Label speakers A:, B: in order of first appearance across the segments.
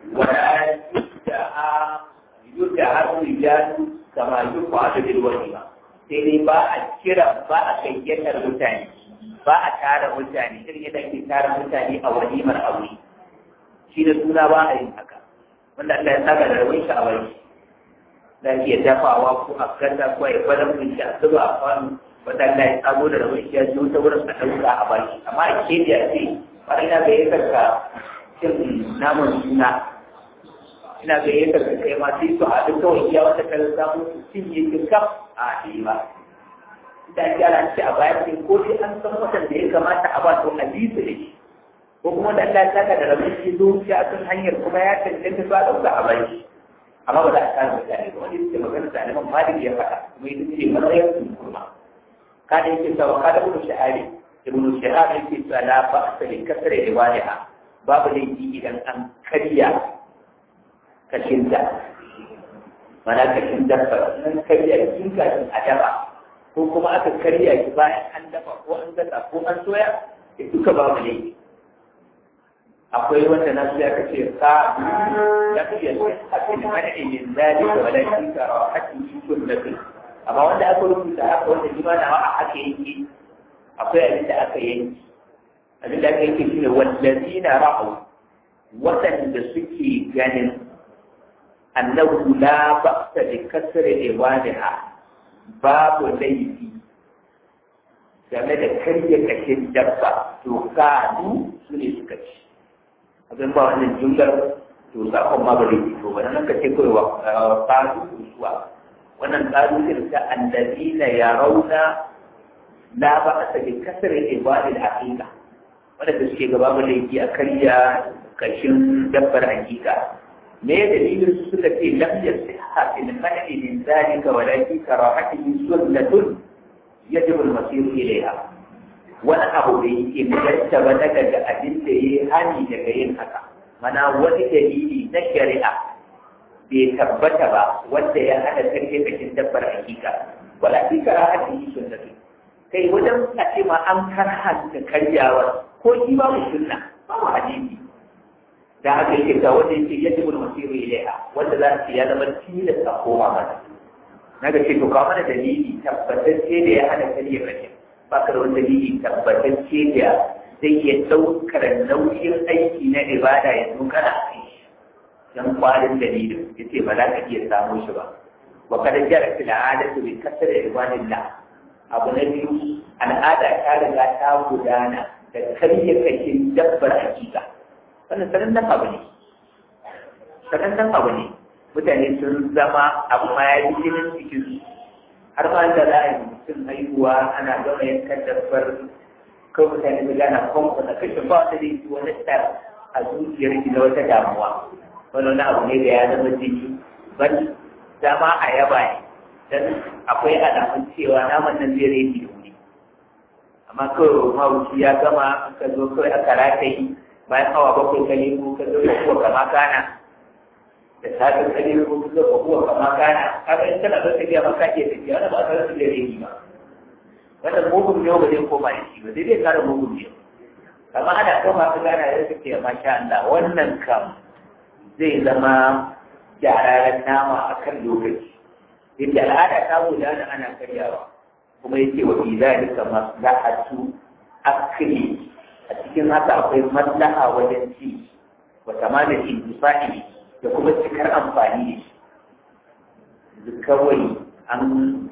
A: wala yudda har rijalu kama yuqa bil walima sai dai ba a kira ba a gayyatar mutane ba a tara mutane irin yadda ake tara mutane a walimar aure shi da suna ba a yin haka wanda Allah ya saka da rawai shi a bari da iya dafawa ko a gasa ko a yi kwanan mun shi a zuba a kwano wanda Allah ya tsago da rawai shi ya zo ta wurin a ɗauka a baki amma a ke da ce wani na gayyatar ka cin naman suna ina gayyatar ka kai ma sai su haɗu kawai iya wata kalar samun su cinye kinkaf a yi ba da ake ala ce a bayan sai ko sai an san watan da ya kamata a ba to a bi su da shi ko kuma da Allah ya saka da rabin shi zo shi a kan hanyar kuma ya cancanta ba ɗauka a bai amma ba za a kare mutane ba wani suke magana da aliman malik ya faɗa kuma ita ce matsayin su kurma kada yake sawa kada ibnu shahari ibnu shahari yake cewa la ba asali kasar riwaya babu laifi idan an karya kashinta mana kashin dabba nan karya kin kashin a dafa ko kuma aka karya ki bayan an dafa ko an gasa ko an soya ya duka babu ne akwai wanda na suya ka ce ka da ku yi hakin mana min zalika wala shi ka rawa hakin shi kun da kai amma wanda aka rubuta haka wanda shi ma na a haka yake akwai abin da aka yanki abin da aka yanki shine wallazina ra'u waɗanda suke ganin annahu la ba'sa bi kasri ibadiha babu laifi game da karya kashin dabba to kadu su ne suka ci abin ba wannan jumlar to sakon ma ba zai fito ba nan ka ce kawai wa kadu kusuwa wannan kadu ne ta allazina yarawna la ba'sa bi kasri ibadil haqiqa wanda suke gaba ba laifi a karya kashin dabbar hakika me ya dalilin su suka ce lam yasiha fil man'i min zalika walakin karahatihi sunnatun yajibu al-masir ilayha wani abu da yake mujarta ba daga da abin da yayi hani daga yin haka mana wani dalili na shari'a bai tabbata ba wanda ya hada karfe kashin dabbar hakika walakin karahatihi sunnatun kai wajen a ce ma an karhanta karyawar ko shi babu sunna babu hadisi da haka yake ga wanda yake yadda mun masiru ilaiha wanda za su ya zama tilas a koma mana na ga ce to ka mana dalili tabbatacce da ya hana kariya kace ba ka da wani dalili tabbatacce da zai iya ɗaukar nauyin aiki na ibada ya zo kana a kai dan kwarin dalilin ya ce ba za ka iya samu shi ba wa kada jara fil adatu bi kasar ibadillah abu na biyu al'ada ta riga ta gudana da karya kashin dabbar hakika wannan sanannen abu ne sanannen abu ne mutane sun zama abu ma ya yi jinin cikin su har ma da za a yi mutum haihuwa ana gama yankan dabbar kawai mutane su gana kwanku na kashe ba wata zai wani tsar a zuciyar shi na wata damuwa wani wani abu ne da ya zama jini ban dama a yaba ne dan akwai alamun cewa naman nan zai rage da wuri amma kawai mawuci ya gama aka zo kawai aka rataye bayan awa bakwai ka nemo ka zo ka kuwa kama kana da safe ka nemo ka zo ka kuwa kama kana kaga in kana zo ka biya maka ke tafiya wanda ba ka rasa da rage ba wannan mugun ne ba zai koma da shi ba zai zai kara mugun ne amma ana koma ka gana da suke masha Allah wannan kam zai zama gyararren nama a kan lokaci yadda al'ada ta gudana ana karyawa kuma yake wa fi zalika maslahatu akli a cikin haka akwai maslaha wajen ci wa tamamin intifa'i da kuma cikar amfani da shi kawai an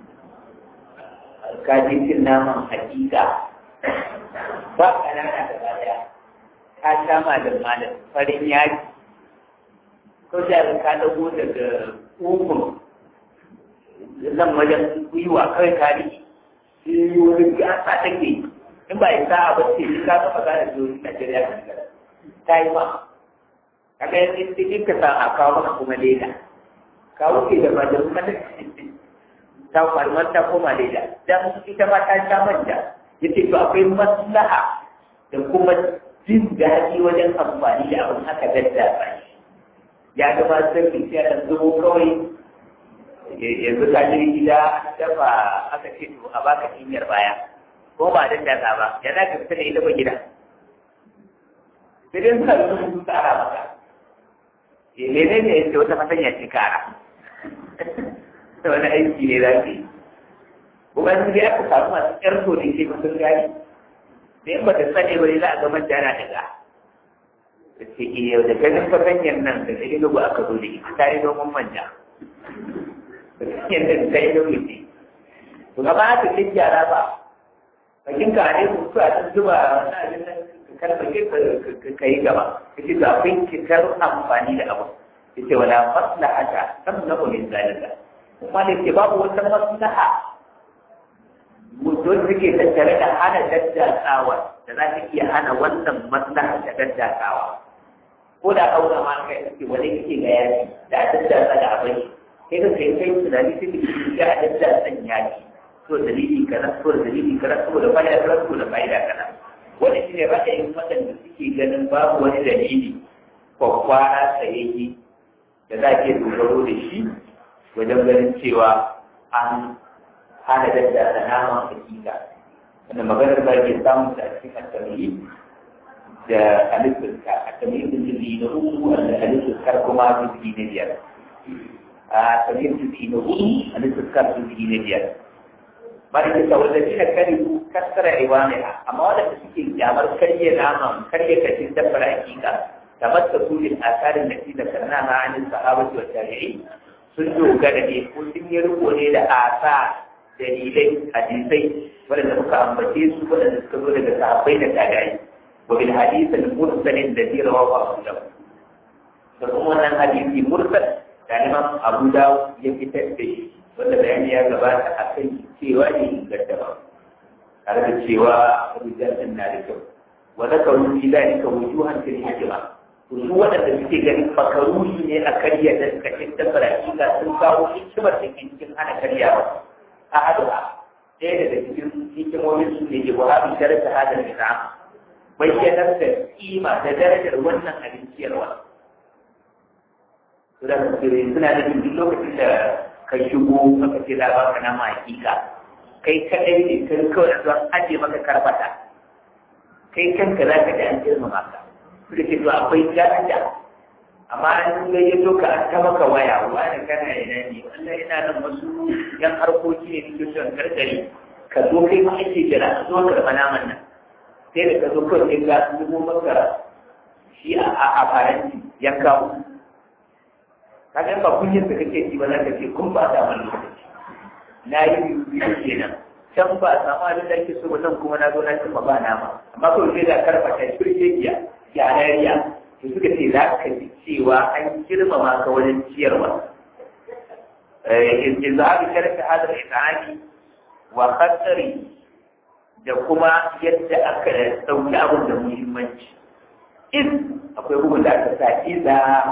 A: kajin naman hakika ba ƙanana da baya ka sha malam malam farin yaki ko da ka dago daga ugun nan wajen gwiwa kawai ka riƙe shi wani gasa take in ba isa a bace shi ka ga magana da wani Najeriya kan gara ta yi ma kaga yanzu sai ka sa a kawo maka kuma leda ka wuce da majalu mata ta farmar ta koma leda dan ita ma ta sha manja yace to akwai maslaha da kuma jin daɗi wajen amfani da abin haka daddafa shi ya ga ma sirri sai a zubo kawai yanzu ka je gida dafa aka ce to a baka cinyar baya ko ba dan datsa ba ya za ka fita da ita ba gida sai dai suna da sun tsara maka mene ne ya ce wata masanya ce kara da wani aiki ne za ka yi kuma sun dai aka samu masu ƙarfi da ke masu gani da in ba ta sani ba ne za a ga manja na daga da ce iya da ganin fasanyar nan da ɗari lugu aka zo da ita ta yi noman manja fasanyar nan ta yi noman ce to gaba aka ce gyara ba bakin ka ne ku su a cikin zuba wani abin nan karfafe ka yi gaba ka ce ga akwai kitar amfani da abu ya ce wala maslaha ta san na ulin zalika kuma da ke babu wata maslaha mutum suke tattare da hana daddatsawa da za ta iya hana wannan maslaha da daddatsawa ko da aura ma kai ake wani kake ga yaki da a daddatsa da abin sai ka kai kai tunani sai ka ga a daddatsan yaki to dalili kaza to dalili kaza saboda fa'ida kaza saboda fa'ida kaza wani shi ne ra'ayin waɗanda suke ganin babu wani dalili kwakwara tsayayye da za ke dogaro da shi wajen ganin cewa an hana dadda da naman hakika wanda maganar ba ke samun ta cikin attamiri da alifuska attamiri da jirgi na uku wanda alifuskar kuma jirgi na biyar a attamiri jirgi na hudu alifuskar jirgi na biyar bari ta wanda shi na kare kassara iwaniha amma wadanda suke kyamar karye naman karye kashin dabbar hakika kamar ta kulin asarin da shi da sanna ma anin sahabati wa tabi'i sun dogara ne ko sun yi riko ne da asa dalilai hadisai wadanda muka ambace su wadanda suka zo daga sahabbai da tabi'i wa bil hadith al mursal alladhi rawahu abu dawud da kuma wannan hadisi mursal da Imam Abu Dawud ya fitar da shi wanda bayani ya gabata a kan cewa ne inganta ba tare da cewa rijal na da kyau wa zakaru fi dalika wujuhan fil hikma to su waɗanda suke ganin makaruhi ne a karya da kashin da farashika sun kawo hikimar da ke cikin hana karyawa a haɗuwa ɗaya daga cikin hikimomin su ne ke buhari daraja hadar da bayyanar da kima da darajar wannan abinciyarwa. Suna da suna da duk lokacin da ka shigo maka ce za ba ka nama hakika kai kaɗai ne kai kawai don aje maka karbata kai kanka za ka ji an girmama ka suka ce to akwai daraja amma an ga ya to ka an ta maka waya wani kana ina ne wannan ina nan wasu yan harkoki ne nake son karkare ka zo kai ma ake jira ka zo karɓa naman nan sai da ka zo kawai sai ga zubo maka shi a faranti yanka kaga ba kunyar da kake ji ba za ka ce kun ba da wani lokaci na yi biyu kenan can ba a samu abin da ake so ba nan kuma na zo na cimma ba nama amma kawai sai da karfata shirkekiya gyarariya to suka ce za ka ji cewa an girmama ka wajen ciyarwa izhabi sharfi hadar ita'ani wa khatari da kuma yadda aka ɗauki abin da muhimmanci in akwai bugun da aka sa iza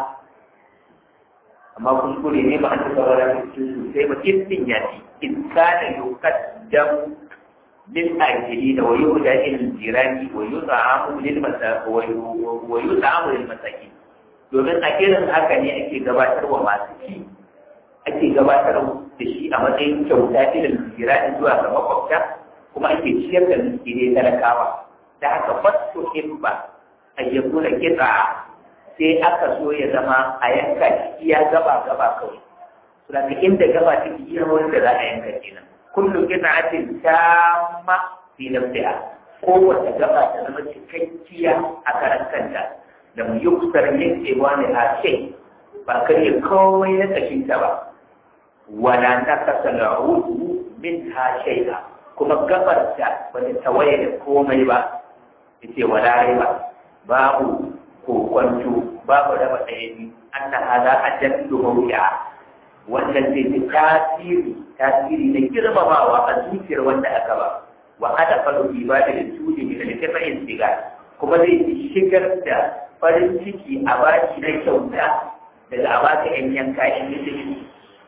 A: amma kuskure ne ba an ta saurara da su sosai ba in ya ci in kana yuqaddam lil ajili da wayu da ilal jirani wa yut'amu lil masakin wa yut'amu lil masakin domin a irin haka ne ake gabatarwa masu ci ake gabatar da shi a matsayin kyauta ilal jirani zuwa ga makwabta kuma ake ciyar da miskinai talakawa da haka fasu himba ayyakuna kitsa sai aka so ya zama a yanka shi iya gaba gaba kawai suna inda gaba ta iya wanda za a yanka kenan kullum kina atin tamma fi nafsiha kowace gaba ta zama cikakkiya a karan kanta da mu yi kusur yankewa ne a ce ba karye kawai na kashin ta ba wala na kasa la'udu min ha shaida kuma gabar ta ba ta tawaye da komai ba yace wala rai ba babu kokwanto babu raba ɗaya biyu an na hada a jaddu mawuya wannan zai fi tasiri tasiri na girmamawa a zuciyar wanda aka ba wa hada faru bi ba da tuli bi da tafa'in siga kuma zai fi shigar da farin ciki a baki na kyauta daga a baka yan yanka yan mutum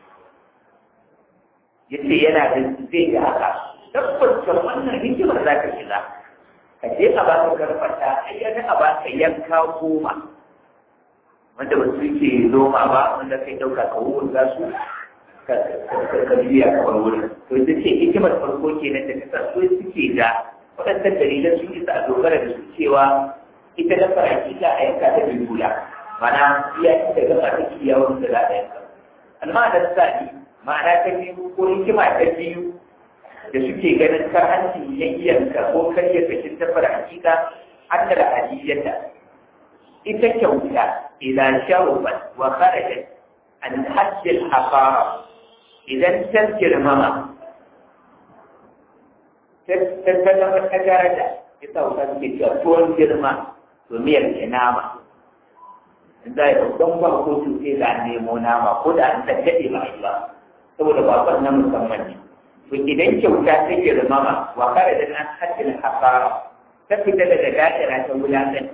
A: yace yana da zai ga haka tabbacin wannan hikimar za ka shiga ka je a baka karfata ai ya a baka yanka goma wanda ba su ke noma ba wanda kai dauka ka wurin za su ka biya ka bar wurin to ita ce hikimar farko kenan da kasa so suke ga waɗannan dalilan sun isa a dogara da su cewa ita da faraki za a yanka ta bibula mana iya ci daga masu kiyawar da za a yanka amma da sani ma'ana ta biyu ko hikima ta biyu da suke ganin kar hancin yayyanka ko karya kashin tafar hakika an da hadiyyata ita kyauta idan shawubat wa kharajat an hajjil hafara idan ta girmama ta zama ta daraja ita wuta suke cewa tuwon girma to miyar ke nama za a yi don ba ko sai da nemo nama ko da an tattaɗe ba yi ba saboda bakon na musamman ne to idan kyauta ta girmama wa kare da nan hajjin hasara ta fita daga da'ira ta wulaƙanci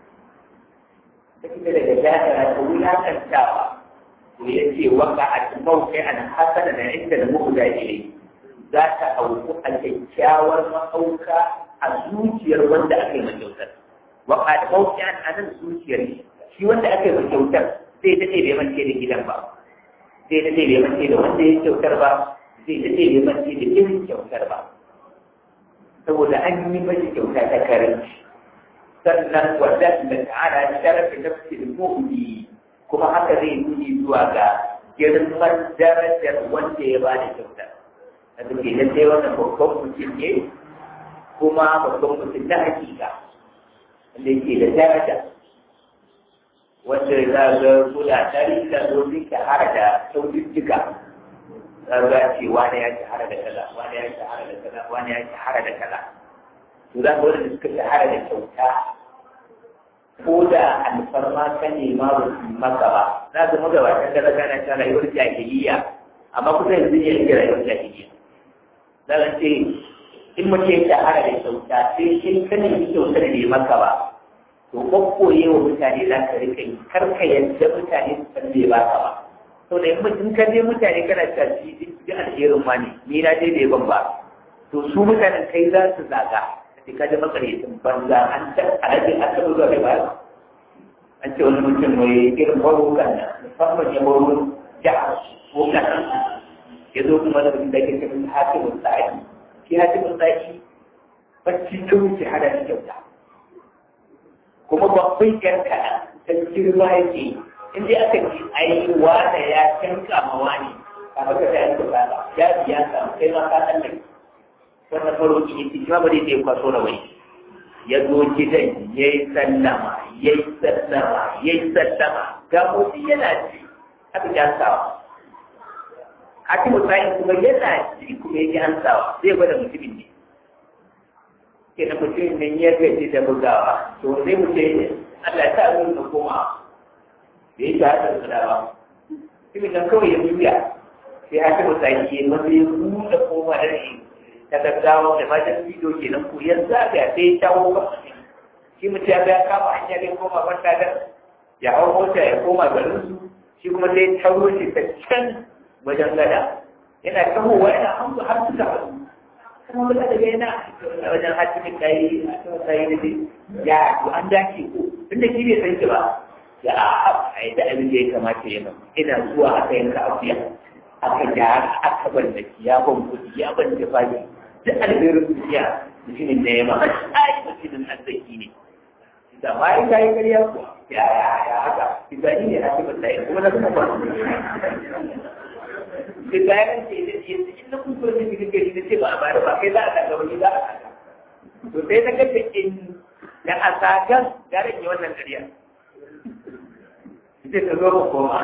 A: ta fita daga da'ira ta wulaƙantawa to ya ce waka a cikin kai an hasana da inda da muku da ilai za ta auku a kyakkyawar mahauka a zuciyar wanda aka yi ma kyautar waka da mawuki an anan zuciyar shi wanda aka yi ma kyautar zai daɗe bai mance da gidan ba zai daɗe bai mance da wanda ya kyautar ba zai daɗe bai mance da irin kyautar ba saboda an yi mashi kyauta ta karanci sannan wadda da ta'ala sharafi nafsil mu'min kuma haka zai nuni zuwa ga girman darajar wanda ya ba da kyautar da suke lalle wannan babban mutum ne kuma babban mutum na hakika wanda yake da daraja wanda za ga kula tarihi da zo sun shahara da kyaututtuka za ga ce wani ya shahara da kaza wani ya shahara da kaza wani ya shahara da kaza to za ga wanda suka shahara da kyauta ko da alfarma ka nema ba su maka ba za ga magabatan da zaga na ta rayuwar jahiliya amma kusa yanzu ne yake rayuwar jahiliya za ka ce in mutum ya shahara da kyauta sai shi ka nemi kyautar da ya maka ba to kwakkoye wa mutane za ka rika yi kar ka yadda mutane su san bai baka ba to da in ka je mutane kana ta ci ji alherin ma ne ni na je bai ban ba to su mutanen kai za su zaga sai ka ji makaryacin banza an ta alaji an taɓa zuwa bai bayar an ce wani mutum mai irin barukan nan musamman ya baro jihar ko kasan ya zo kuma da mutum da ke cikin hakimin sa'i shi hakimin sa'i bacci ta wuce hada da kyauta kuma babban yan kaɗan ta girma yake in dai aka ce ai wanda ya canka ma wani a baka da yanka ba ya biya ka kai ma ka san nan wannan faro ki yi shi ba dai sai kwaso da wai ya zo gidan ya yi sallama ya yi sallama ya yi sallama ga motsi yana ci aka ji hansawa haka musayin kuma yana ci kuma ya ji hansawa zai gwada mutumin ne ke da mutumin nan ya gaji da bugawa to sai mu ce Allah ta zo da koma da ya ta hada da dawa mutumin nan kawai ya juya sai haka musayin ya maza ya buɗe koma da shi ta gaggawa da matan bidiyo kenan ko yanzu a ga sai ya shawo kan shi mutum ya ya kama hanya ne koma wata da ya hau mota ya koma garin su shi kuma sai taro shi ta can wajen gada yana kamowa yana hanzu har suka haɗu kuma wata daga yana wajen hatimin kayi hatimin kayi da dai ya to an dace ko tunda shi bai san shi ba ya a yi da abin da ya kamata ya nan ina zuwa aka yanka akuya aka gyara aka ban da ya ban kuɗi ya ban da fadi duk alherin duniya mutumin da ya ma ai mutumin arziki ne da ma yi kayi ƙarya ko ya ya ya haka izani ne hatimin kayi kuma na kuma ba da bayan ce da yanzu in na kuso ne cikin gari na ce ba a bayar ba kai za a saka wani za a saka to sai na ga in da a sakan ya rage wannan ƙarya sai ka zo ba koma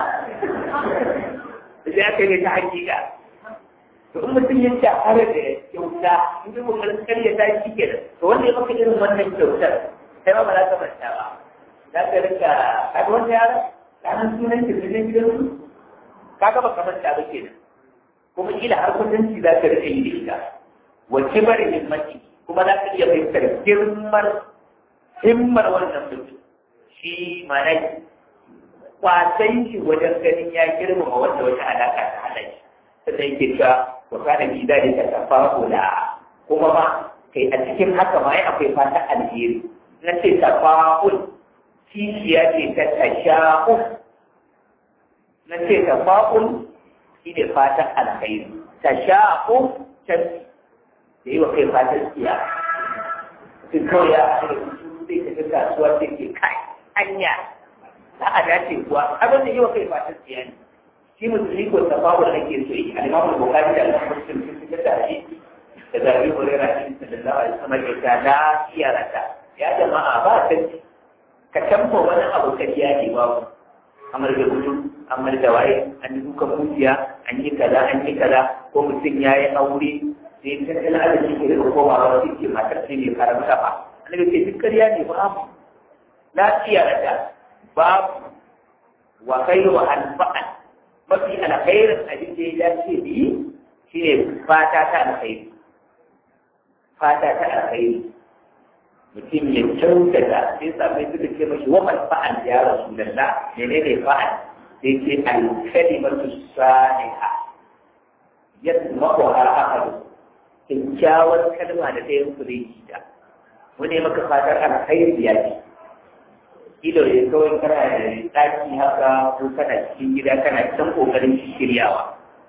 A: sai aka yi ta hakika to in mutum ya shahara da kyauta in ji kokarin karya ta shi ke to wanda ya maka irin wannan kyautar sai ma ba za ka manta ba za ka rika kaga wanda yara ranar sunan kirkirin gidansu kaga ba ka manta ba kenan kuma kila har kudanci za ka rika yi da ita wace bari himmati kuma za ka iya fahimtar girmar himmar wannan mutum shi mana kwasan shi wajen ganin ya girmama wanda wata alaka ta hada shi sannan yake cewa wa kana bi da ka tafa kula kuma ma kai a cikin haka ma ai akwai fata alheri na ce tafa'ul kishiya ce ta tasha'u na ce tafa'ul shi ne fatan alkhairi ta sha'u can da yi wa kai fatan tsiya sun kawai ya haɗu da zai tafi kasuwa sai ke kai anya za a dace kuwa abin da yi wa kai fatan tsiya ne shi musulmi ko tafawo da ake so yi alimamu bukari da alimamu sun fi fitar da shi da zabi hulera shi sallallahu alaihi wasallam ya ta lafiya rata ya jama'a ba ta ka tamfa wani abu kariya ne babu amar da gudu amar da waye an yi dukan mujiya an yi kaza an yi kaza ko mutum ya yi aure sai tattalin arziki ke da komawa wasu ke matar sai ne karam kafa annabi ce duk kariya ne babu lafiya rata babu wa khairu anfa'an mafi alkhairin abin da ya dace da yi shine fata ta alkhairi fata ta alkhairi mutum ya kyautata sai sabai suka ce mashi wa man fa'al ya rasulullah menene fa'al sai ce al-kalimatu salihah yasma'u har ahadu kyakkyawar kalma da ta yi su zai ji ta wani maka fatar alkhairi ya ce ido ya kawai kana da ɗaki haka ko kana cikin gida kana can ƙoƙarin shiryawa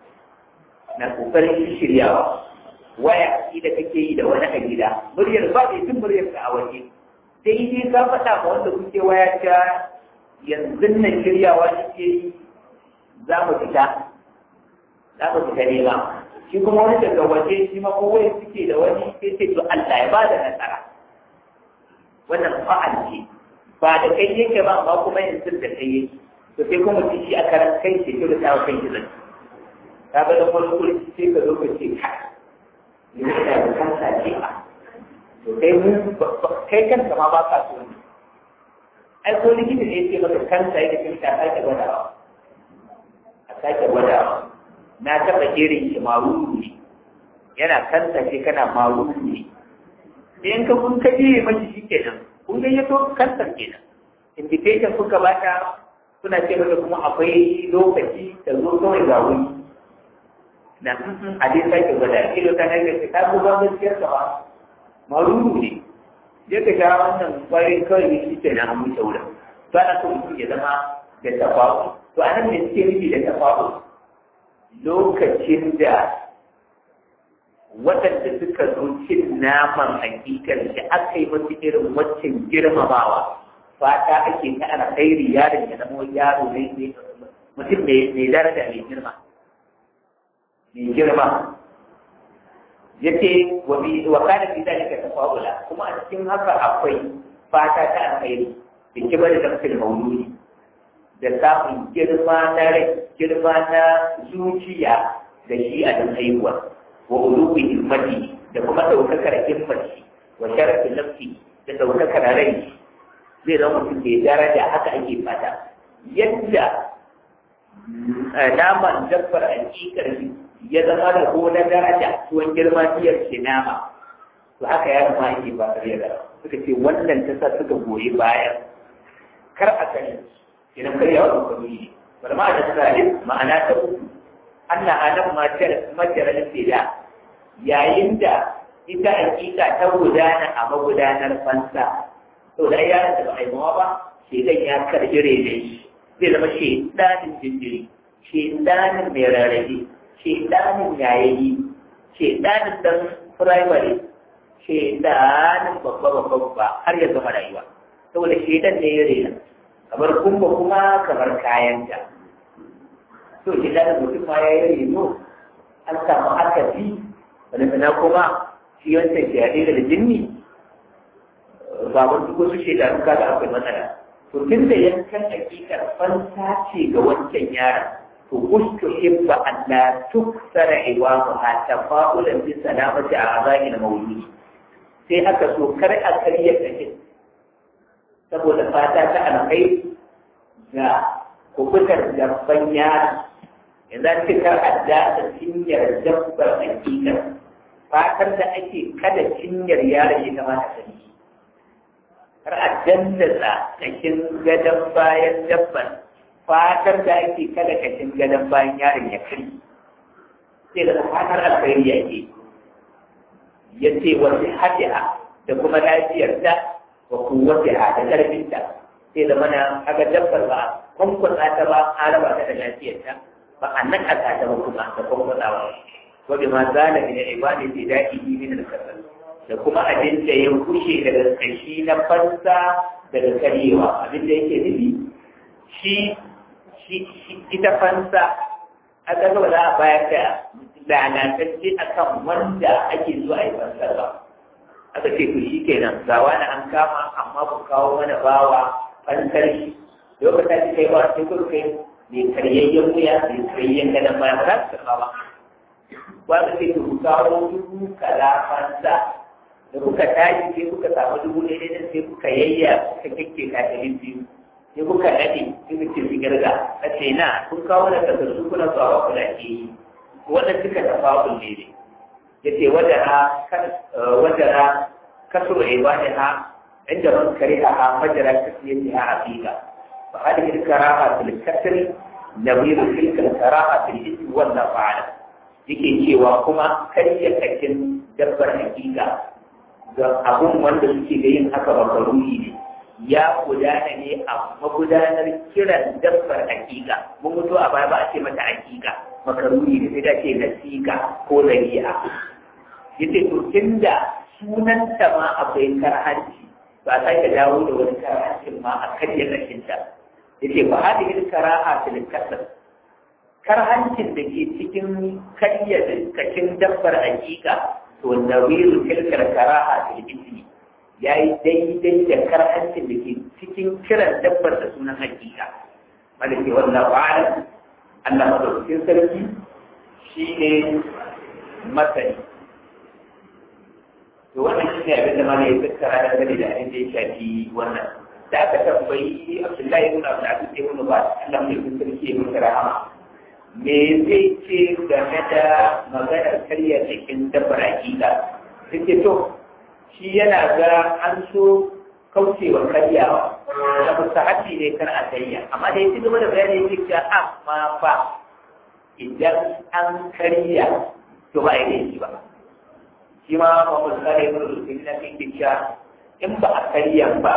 A: na ƙoƙarin shiryawa waya shi da kake yi da wani a gida muryar ba da jin muryar ka a waje sai dai ka faɗa ma wanda kuke waya ta yanzu nan shiryawa nake yi za mu fita za mu fita nema shi kuma wani daga waje shi ma ko waya suke da wani sai sai to Allah ya ba da nasara wannan fa'al ce ba da kai yake ba amma kuma yanzu da kai yake to sai kuma mutum shi a karan kai ce to da ta kai shi zai ka ga da farko sai ka zo ka ce ka ni da da kansa ce ba to kai mu kai kanka ma ba ka so ne ai ko likita ne yake maka kansa yake kin ta sake gwadawa a sake gwadawa na taba irin shi maruru ne yana kansa ce kana maruru ne in ka kun kaje mashi shi kenan kun ga yato kansar kenan invitation kuka bata suna ce mata kuma akwai lokaci da zo kawai ga wuri na a dai sake gwada ido ta nan da ta zuba gaskiyar ka ba maruru ne je ka sha wannan kwayoyin kawai ne shi kenan an mutu wurin to ana so mutum ya zama da tafafu to a nan ne suke nufi da tafafu lokacin da waɗanda suka zo cin naman hakikar da aka yi masu irin waccan girmamawa fata ake ta alkhairi yaron ya zama yaro ne mutum mai daraja mai girma mai girma yace wa bi wa kana fi dalika tafawula kuma a cikin haka akwai fata ta alkhairi da kibar da kafin mauludi da samun girma na rai girma na zuciya da shi a dan haihuwa wa ulubi himmati da kuma daukakar himmati wa sharafi nafsi da daukakar rai zai zama mutum mai daraja haka ake fata yadda naman dabbar hakikar ya zama da ko na daraja tuwon girma biyar ke nama to haka ya zama ake ba da da suka ce wannan ta sa suka goyi bayan kar a sani idan kar yawa da ne bari ma da tsarin ma'ana ta uku Allah adam majalar fida yayin da ita hakika ta gudana a magudanar fansa to da yaran da ba a yi mawa ba shedan ya karbi rene shi zai zama shedanin jinjiri shedanin mai rarrabe shedanin yayayi shedanin dan firamare shedanin babba babba babba har ya zama rayuwa saboda shedan ne ya rena kamar kumba kuma kamar kayanta to shedanin mutum ma ya yi reno an samu akasi wani na kuma shi wancan shaɗe da jinni ba wani wasu shekaru kaga akwai matsala to tun da yankan hakikar fansa ce ga wancan yaron to ustu hibba an la tuksara iwamu ha tafa'ulan bi salamati a azahil mawludi sai aka so kar a karya kashin saboda fata ta alkai ga kubutar dabban yaron yanzu an ce kar a dasa cinyar dabbar hakikar fatar da ake kada cinyar yaron ya kamata ta yi har a dandasa kashin gadon bayan dabban fatar da ake kada kashin gadon bayan yaron ya kari sai da fatar alkhairi ya ke ya ce wasu hadiya da kuma lafiyarta wa kuwatiha da karfinta sai da mana aga dabbar ba kwankwasa ta ba a raba ta da lafiyarta ba a nan a ta ba kuma da kwankwasawa wa bi ma zala min ibadi bi da'ihi min al-kasal da kuma abin da ya kushe daga kashi na fansa daga karyewa abin da yake nufi shi ita fansa a ƙasa ba za a bayar da lalatacce a kan wanda ake zuwa a yi fansar ba aka ce to shi kenan ga wani an kama amma ku kawo mana bawa fansar shi lokacin da kai ba sai kuka kai mai karyayyen wuya mai karyayyen gadon baya ba za su karɓa ba ba ka ce ku kawo dubu kaza fansa da kuka tashi sai kuka samu dubu ɗaya ɗaya sai kuka yayya kuka kyakke kafin biyu sai kuka daɗe sai kuka ce garga a ce na kun kawo da takardu kuna zuwa wa kula ke yi wannan suka tafa kulle ne ya ce wajara kasur ibadi ha inda man kare ha ha majara kasiyar ha a figa fa hadhihi al-karaha fil kasr nabiru tilka al-karaha fil ism wal fa'ala yake cewa kuma karya kakin dabbar hakika ga abun wanda suke da yin haka makaruni ne ya gudana ne a magudanar kiran dabbar hakika mun mutu a baya ba a ce mata hakika makaruni ne sai da ce nasika ko zari'a yace to tunda sunanta ma akwai karhanci ba sai ka dawo da wani karhancin ma a karya kashinta yace ba hadhihi karaha fil kasr karhancin da ke cikin karya kashin dabbar hakika to nawiru tilkar karaha fil ismi ya yi daidai da karhancin da ke cikin kiran dabbar da sunan hakika wanda ke wannan ba'ala Allah madaukakin sarki shi ne masani to wannan shi ne abin da mana ya tattara da gani da abin da ya shafi wannan da aka tambayi Abdullahi ibn Abdul Aziz ibn Bas Allah mai sarki ya mutu rahama me zai ce game da maganar karya cikin dabbar hakika sai to shi yana ga an so kaucewa karyawa da mustahabi ne kar a karya amma da yake gaba da bayani yake cewa amma fa idan an karya to ba ya shi ba shi ma Muhammad sallallahu alaihi wasallam na cikin cewa in ba a karya ba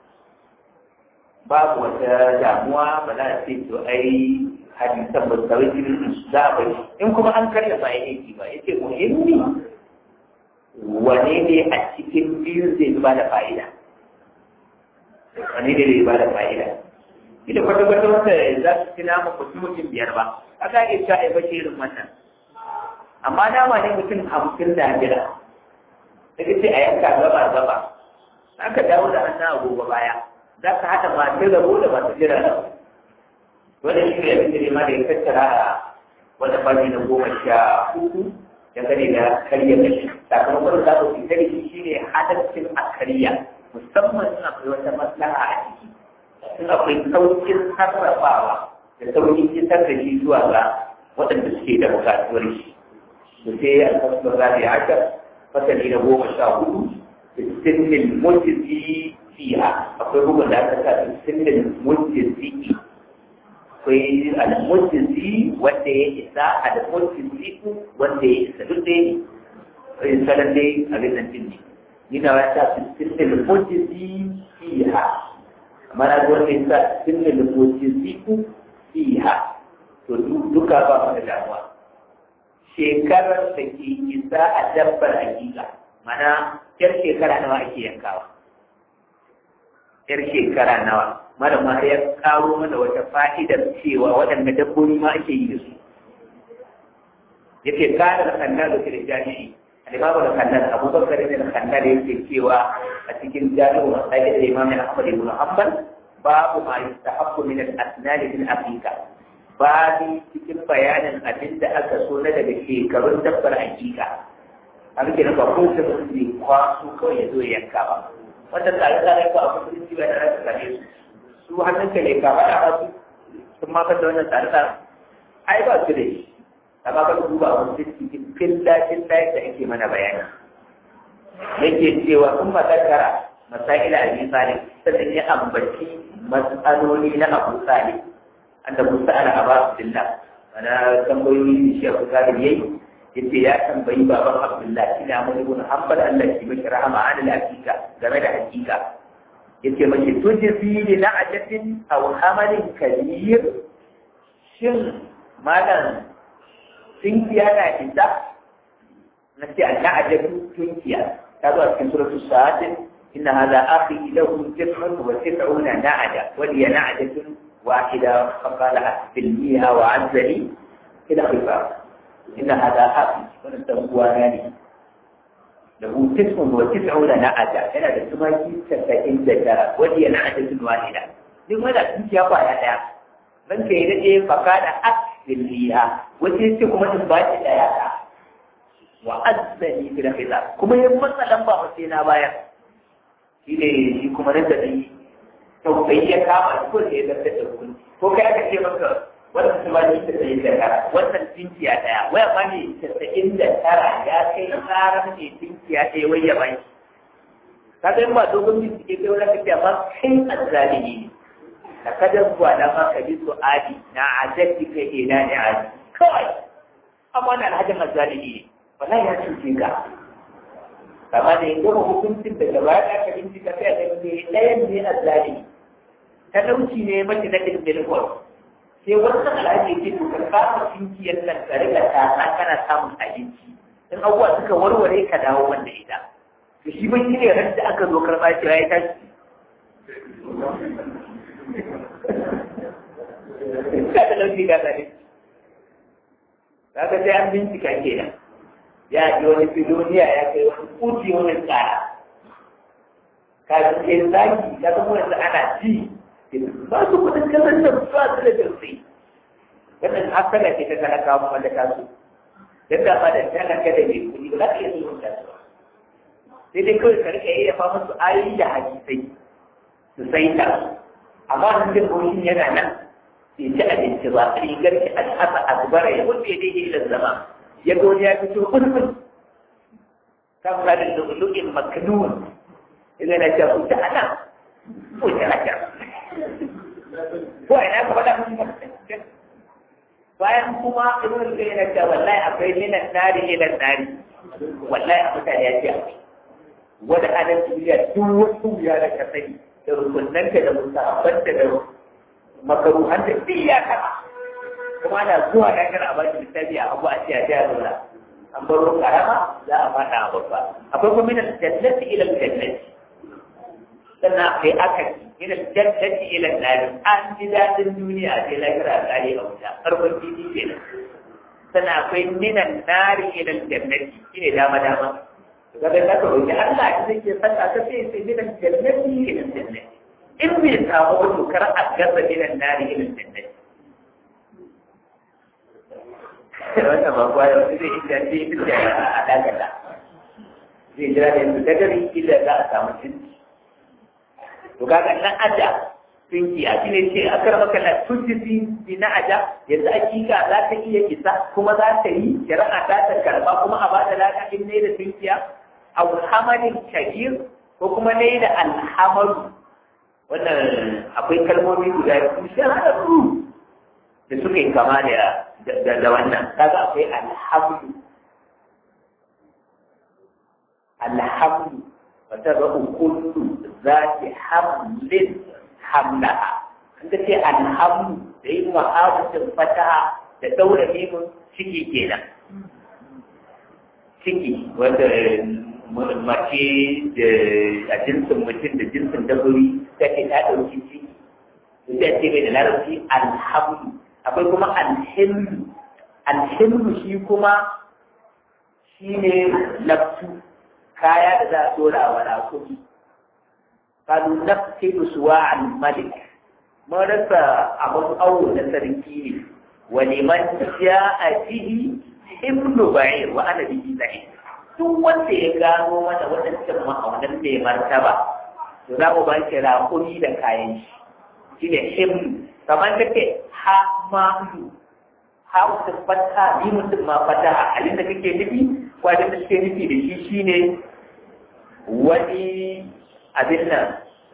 A: babu wata damuwa ba za a ce to ai hadisan ba su za a bari in kuma an karya ba ya yi ba yace muhimmi wane ne a cikin biyu zai ba da fa'ida wane ne zai ba da fa'ida ita kwata-kwata wanda za su ci nama mutum mutum biyar ba a ka iya cewa a bace irin wannan amma nama ne mutum hamsin da jira daga ce a yanka gaba gaba aka dawo da hannun agogo baya za ka haɗa masu rabo da masu jira da wanda shi ne abin da ne ma da ya tattara a wata fanni na goma sha hudu dangane da karya kashi sakamakon da za ku fitar da shi ne hadaccin a karya musamman in akwai wata maslaha a ciki in akwai saukin sarrafawa da saukin isar da shi zuwa ga waɗanda suke da buƙatuwar shi to sai alfasar zaɓi haka fasali na goma sha hudu sinin mujizi fiha akwai bugun da aka sa sinin mujizi akwai al-mujizi wanda ya isa al-mujizi wanda ya isa duk dai in sanar dai abin nan din ne ni na wata sinin mujizi fiha amma na wanda ya sa sinin mujizi fiha to duka ba mu da damuwa shekarar da ke isa a dabbar hakika mana yar shekara nawa ake yankawa yar shekara nawa mara ma ya karo mana wata fa'idar cewa waɗanda dabbobi ma ake yi da su yake kada da kanda da kire jami'i alimamu da kanda abubakar ne da kanda da yake cewa a cikin jami'u masai da imam ahmad ibn hanbal babu ma yustahabbu min al-asnan fil aqiqa babi cikin bayanin abin da aka so na daga shekarun dabbar hakika an ke ba ko ta mutum ne kwaso kawai ya zo ya yanka ba wanda tare tare ko a musulunci ba da rasa kare su su hannun ka ne ka faɗa ba su sun ma da wannan tare tare ai ba su da shi amma ka duba a musulunci cikin fillacin layin da ake mana bayani yake cewa sun matakara masaila a bisa ne sannan ya ambaci matsaloli na abu salih anda Musa ala Aba Abdullah mana tambayoyi shi Abu Talib yayi yace ya tambayi baban Abdullah ina mun ibn Hanbal Allah shi mishi rahama an al-hakika game da hakika yace mace tujzi li na'jatin aw hamalin kabir shin malam tunkiya na isa na ce an-na'jatu tunkiya ta zo a cikin suratul sa'ad inna hadha akhi lahu tis'un wa tis'una na'ja wa hiya na'jatun واحدة فقال أسفلنيها وعزني إلى خفاف إن هذا حقي ونستغواناني له تسع وتسعون نعجة هنا تسمى تسعين ذكرى ودي نعجة واحدة لماذا كنت يقع هذا من كيدا فقال أسفلنيها وتسعكم تنبات الآيات وعزني إلى خفاف كما يمثل لما وسينا بايا shine shi kuma nan da ni tausayi ya kama ko sai ya zarta da hukunci ko kai aka ce maka wannan kuma ne ta sayi da tara wannan tinkiya daya waya ma ne tasa'in da tara ya kai tsarar ne tinkiya ɗaya wai ya bai ka ga ba dogon bincike kai wani kafiya ba kai azzalimi ne da kada zuwa da ma ka bi su'adi na ajatti kai ina ne aji kawai amma na alhajin azzalimi ne wallahi ya cuce ka kama da ya gama hukuncin da gaba ya ka bincika sai a ga me ɗayan ne a zalimi talauci ne mace na ɗin milkon sai wannan alhaji ke to ka kama cinkiyar nan ka riga tasa kana samun abinci in abubuwa suka warware ka dawo wanda ita to shi ban shi ne ran da aka zo karɓa shi ya tashi ka talauci ga zalimi kaga sai an bincika kenan ya ji wani filoniya ya kai wani kuti wani tsara kafin kai zaki ka zama wanda ana ji ba su kudin kasar da su a da jirsi wannan asala ce ta talaka mu wanda ta so dan da ba da talaka da mai kudi ba za ka iya sulhun da su sai dai kawai ka rika iya fa musu ayoyi da hadisai su sai ta amma nan jin goshin yana nan bai ci abinci ba rigar ki al'asa azbara ya wuce daidai da zama ya ga wani ya fito kulkul kan kadin lu'lu'in maknun idan na ce kuta ana kuta na ce ko ina ka faɗa mun bayan kuma ibn al-qayyim yana cewa wallahi akwai minan nari ila nari wallahi a mutane ya ce akwai wanda anan duniya duk wasu wuya da ka sani da rukunanta da musabanta da makaruhan da duk ya kama kuma ana zuwa da kana ba shi littafi a abu a ce a ce a zauna an baro karama za a fada a babba akwai kuma min jannati ila jannati sannan akwai akaki min jannati ila nari an ji dadin duniya sai lahira a kare a wuta farkon titi kenan sannan akwai min nari ila jannati shine dama dama kaga da ka roki Allah ya zai ke saka ka sai sai min jannati ila jannati in bai samu wani kar a gasa min nari ila jannati wannan ba kuwa da wani zai inda ce inda a dakata zai jira da yanzu dagari inda za a samu cinci to kaga nan aja tunki a shine ce a kar maka na tunci tunci na aja yanzu hakika za ta iya isa kuma za ta yi shari'a ta ta karba kuma a bada lada in ne da tunkiya a hamalin kabir ko kuma ne da alhamaru wannan akwai kalmomi guda biyu shahararru da suka yi kama da da wannan kaga akwai alhamdu alhamdu wata rabu kullu zati hamlin hamlaha an ka ce alhamdu da yi ma'abucin fataha da daura neman ciki kenan ciki wanda mace da a jinsin mutum da jinsin dabbobi ta ce ta ɗauki ciki sai ce mai da larabci alhamdu akwai kuma alhimmu alhimmu shi kuma shi ne laftu kaya da za a dora wa rakumi kalu nafsidu suwa al-malik mun rasa a wasu awo na sarki ne wa liman ja'a bihi himlu ba'ir wa ana bihi zahid duk wanda ya gano mana waɗancan ma'aunan mai martaba to za mu ba shi rakumi da kayan shi shine himlu kamar ka ce ha ma'udu ha mutum fata bi mutum ma fata a halin da kake nufi ko abin da kake nufi da shi shine wani abin nan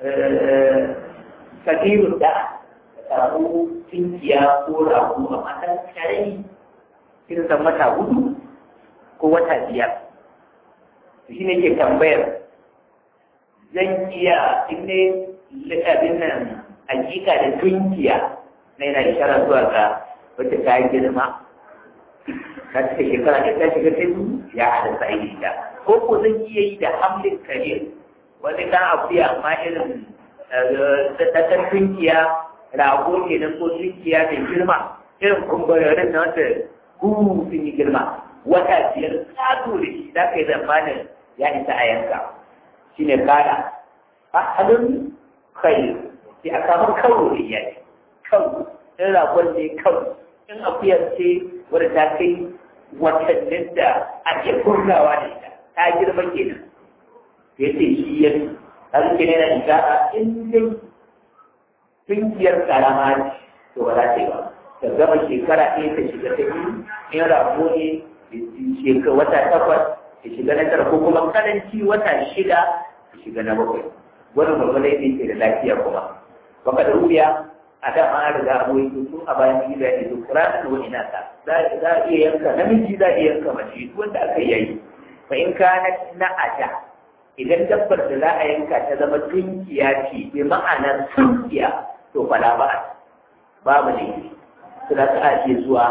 A: kadirun da samu tinkiya ko rago a matan karami irin san wata hudu ko wata biyar shi ne ke tambayar zan iya in ne abin nan hakika da tunkiya na yana ishara zuwa ga wacce ta yi girma ta cika shekara ta ta shiga ta ya hada sa yi da ko ko zan iya yi da hamlin kare wani dan akuya amma irin tattar tunkiya rago ke nan ko dukiya mai girma irin kumburarin na wanda gugu sun yi girma wata biyar tsado da shi za ka yi zamanin ya isa a yanka shi ne kara a halin kai sai a samu kawo da iyali kawo in ragon ne kawo in akuyar ce wadda ta kai watannin da ake kurnawa da ita ta girma kenan sai ce shi ya har ke ne na ishara in dai tungiyar karama ce to ba za ta yi ba ta gama shekara ɗaya ta shiga ta biyu in rago ne shekara wata takwas ta shiga na tara ko kuma karanci wata shida ta shiga na bakwai wani gwagwalai ne ke da lafiya kuma baka da rubiya a da an riga a boye su a bayan gida ne to kuranin wani nasa za a iya yanka namiji za a iya yanka mace wanda aka yayi fa in kana na aja idan dabbar da za a yanka ta zama tunkiya ce bi ma'anar tunkiya to fala ba babu ne su za ta ake zuwa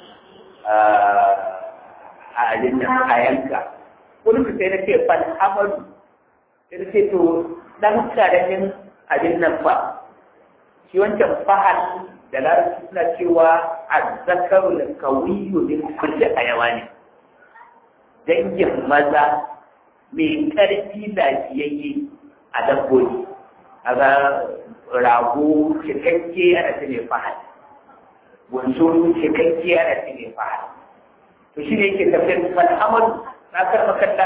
A: a abin nan a yanka wani ku sai na ce fal amadu sai na ce to dan karamin abin nan ba shi wancan fahal da larabci suna cewa azzakaru da kawiyu din kulli hayawani dangin maza mai ƙarfi lafiyayye a dabbobi a ga rago cikakke ana ta ne fahal bunsuru cikakke ana ta ne fahal to shi ne yake tafiyar mal'amadu na karɓa kalla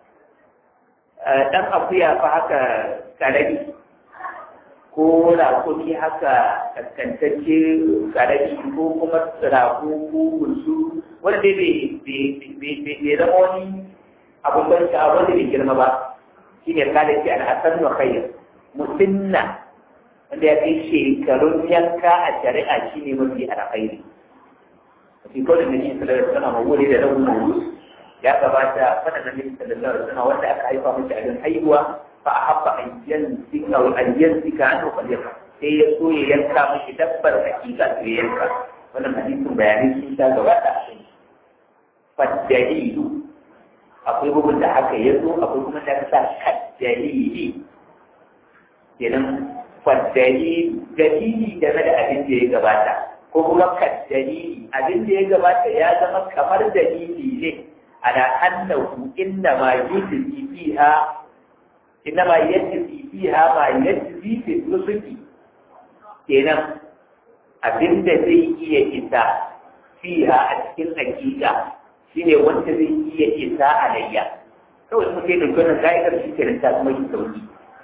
A: ɗan akuya fa haka karami ko rakoki haka kaskantacce karami ko kuma rago ko bunsu wanda dai bai zama wani abun ban sha'awa wanda bai girma ba shi ne kada ce al'asar wa khair musinna wanda ya kai shekarun yanka a shari'a shi ne mafi alkhairi fi kawai da shi sallallahu alaihi wasallam wuri da rabu mawus ya gabata fada da nabi sallallahu alaihi wasallam wanda aka haifa mace a haihuwa fa ahabba an yansika wa an yansika an ukhliqa sai ya so ya yanka mashi dabbar hakika to ya yanka wannan hadisin bayanai sun ta gabata a kai fadalilu akwai bugun da haka ya zo akwai kuma da sa kaddalili kenan fadalilu dalili game da abin da ya gabata ko kuma kaddalili abin da ya gabata ya zama kamar dalili ne ala annahu inna ma yujzi fiha inna ma yajzi fiha ma yajzi fi nusuki kenan abin da zai iya isa fiha a cikin hakika shine wanda zai iya isa alayya kawai kuma sai da gwanin ka'idar shi ke ta kuma yi sauki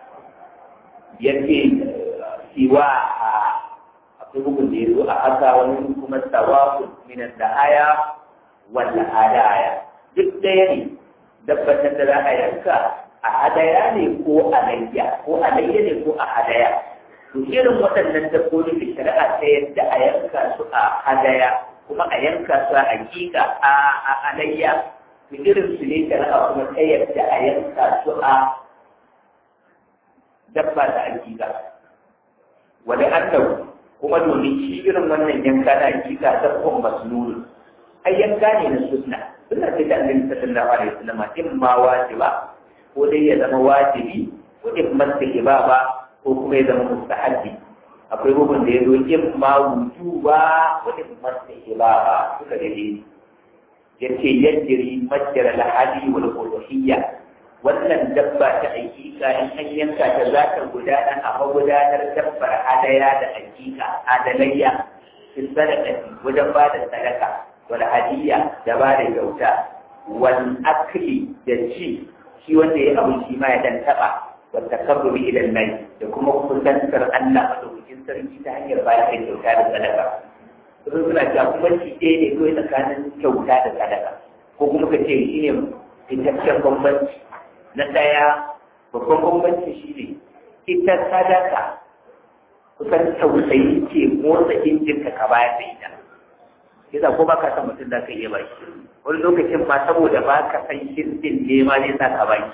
A: yace siwa a akwai bugun da ya zo a haka wani kuma sawafu min da'aya wal hadaya duk ɗaya ne dabbatar da za a yanka a hadaya ne ko alayya ko alayya ne ko a hadaya to irin waɗannan dabbobi da shari'a ta yadda a yanka su a hadaya kuma a yanka su a hakika a alayya to irin su ne shari'a kuma ta yadda a yanka su a dabba da hakika wani annabu kuma domin shi irin wannan yanka na hakika dabbon masnun ai yanka ne na sunna sunna ce ta annabi sallallahu alaihi wasallam in ma wajiba ko dai ya zama wajibi ko in masta ba ko kuma ya zama mustahabbi akwai bugun da ya zo in ma wujuba ko in masta ba suka dade yace yajri majra al-hadi wal uluhiyya wannan dabba ta hakika in an yanka ta za ta gudana a magudanar dabbar hadaya da hakika adalayya fil sadaqati wajen ba da sadaka wal hadiyya da ba da kyauta wal akli da ci shi wanda ya abu shi ma ya dan taba wa takarrubi ila Allah da kuma kusantar Allah madaukakin sarki ta hanyar bayar da kyauta da sadaka sun suna cewa kuma shi ɗaya ne kawai tsakanin kyauta da sadaka ko kuma ka ce shi ne fitaccen bambanci na ɗaya babban bambanci shi ne ita sadaka kusan tausayi ce motsa injinka ka bayar da ita yasa ko baka san mutum da ka iya baki wani lokacin ma saboda ba ka san shirkin ne ma zai sa ka baki